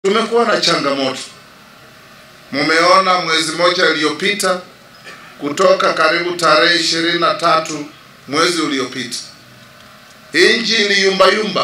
Tumekuwa na changamoto, mumeona mwezi mmoja iliyopita, kutoka karibu tarehe ishirini na tatu mwezi uliopita, inji iliyumbayumba,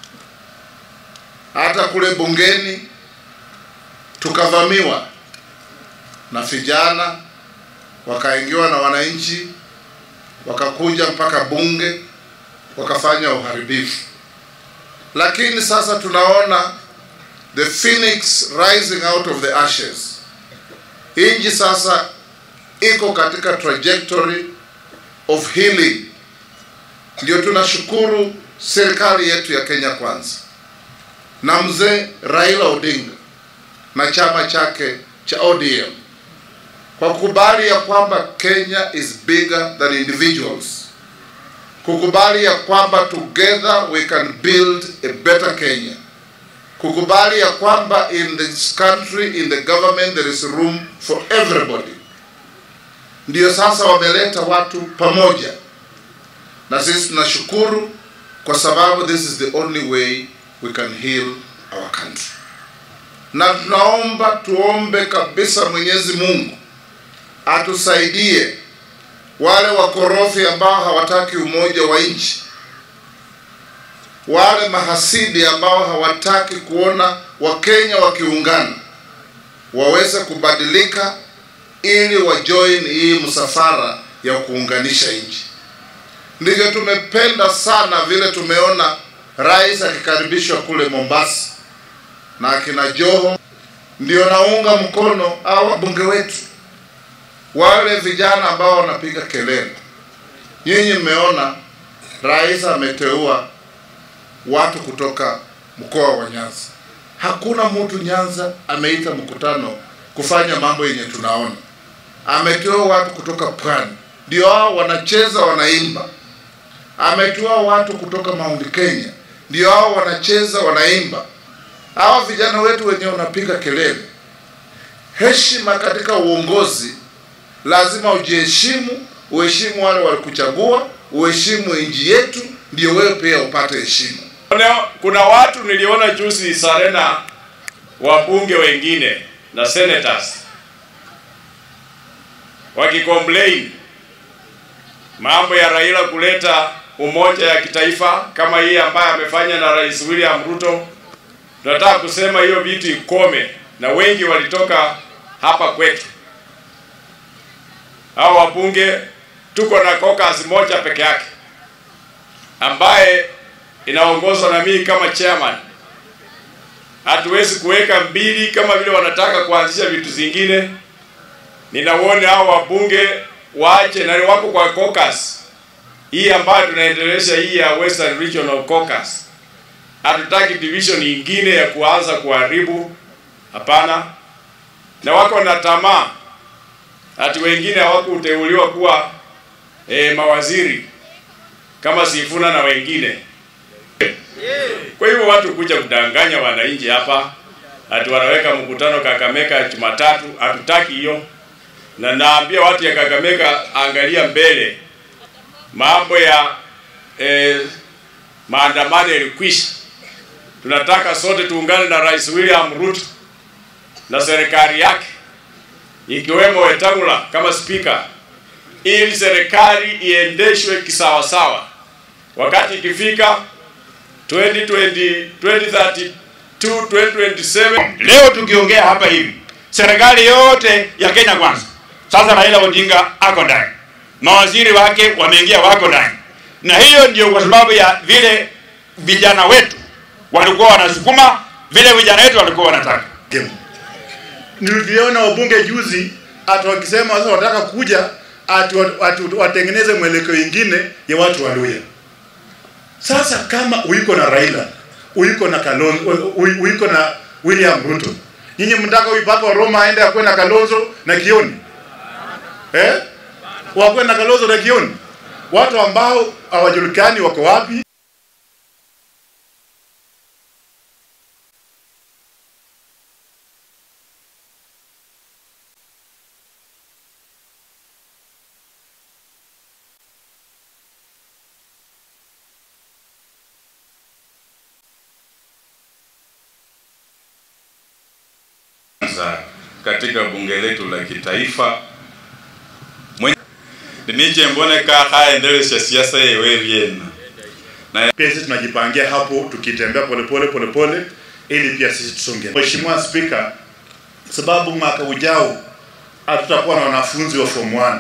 hata kule bungeni tukavamiwa na vijana, wakaingiwa na wananchi, wakakuja mpaka bunge, wakafanya uharibifu. Lakini sasa tunaona the phoenix rising out of the ashes. Inji sasa iko katika trajectory of healing. Ndio tunashukuru serikali yetu ya Kenya Kwanza na mzee Raila Odinga na chama chake cha ODM kwa kukubali ya kwamba Kenya is bigger than individuals, kukubali ya kwamba together we can build a better Kenya kukubali ya kwamba in this country in the government there is room for everybody. Ndio sasa wameleta watu pamoja, na sisi tunashukuru kwa sababu this is the only way we can heal our country, na tunaomba tuombe kabisa Mwenyezi Mungu atusaidie wale wakorofi ambao hawataki umoja wa nchi wale mahasidi ambao hawataki kuona Wakenya wakiungana waweze kubadilika ili wajoin hii msafara ya kuunganisha nchi. Ndivyo tumependa sana vile tumeona rais akikaribishwa kule Mombasa na akina Joho. Ndio naunga mkono au wabunge wetu wale vijana ambao wanapiga kelele. Nyinyi mmeona rais ameteua watu kutoka mkoa wa Nyanza. Hakuna mtu Nyanza ameita mkutano kufanya mambo yenye tunaona. Ametoa watu kutoka pwani, ndio hao wanacheza wanaimba. Ametoa watu kutoka Mount Kenya, ndio hao wanacheza wanaimba. Hawa vijana wetu wenyewe wanapiga kelele. Heshima katika uongozi, lazima ujiheshimu, uheshimu wale walikuchagua, uheshimu nchi yetu, ndio wewe pia upate heshima. Kuna watu niliona juzi Sarena, wabunge wengine na senators wakicomplain mambo ya Raila kuleta umoja ya kitaifa kama hii ambayo amefanya na Rais William Ruto. Tunataka kusema hiyo vitu ikome, na wengi walitoka hapa kwetu. Hao wabunge tuko na caucus moja peke yake ambaye inaongozwa na mimi kama chairman. Hatuwezi kuweka mbili kama vile wanataka kuanzisha vitu zingine. Ninaona hao wabunge waache na wako kwa caucus hii ambayo tunaendelesha hii ya Western Regional Caucus. Hatutaki division nyingine ya kuanza kuharibu, hapana. Na wako na tamaa ati wengine hawakuteuliwa kuwa eh, mawaziri kama Sifuna na wengine. Kwa hivyo watu kuja kudanganya wananchi hapa ati wanaweka mkutano Kakamega Jumatatu, hatutaki hiyo. Na naambia watu ya Kakamega, angalia mbele, mambo ya eh, maandamano yalikwisha. Tunataka sote tuungane na Rais William Ruto na serikali yake ikiwemo Wetangula kama spika, ili serikali iendeshwe kisawasawa. Wakati ikifika 2020, 2032, 2027. Leo tukiongea hapa hivi, serikali yote ya Kenya Kwanza, sasa Raila Odinga ako ndani, mawaziri wake wameingia, wako ndani, na hiyo ndio kwa sababu ya vile vijana wetu walikuwa wanasukuma, vile vijana wetu walikuwa wanataka. Niliviona wabunge juzi ati wakisema sasa wanataka kuja ati watengeneze mwelekeo ingine ya watu wa Luya. Sasa kama uiko na Raila, uiko na Kalonzo, uiko na William Ruto, nyinyi mtaka huyu Papa Roma aende akwe na Kalonzo na Kioni eh? Wakwe na Kalonzo na Kioni, watu ambao hawajulikani wako wapi. kwanza katika bunge letu la kitaifa niche mboneka haendelesha siasa yewe vyena pia sisi tunajipangia hapo tukitembea polepole polepole ili pia sisi tusonge. Mheshimiwa Spika, sababu mwaka ujao hatutakuwa na wanafunzi wa form 1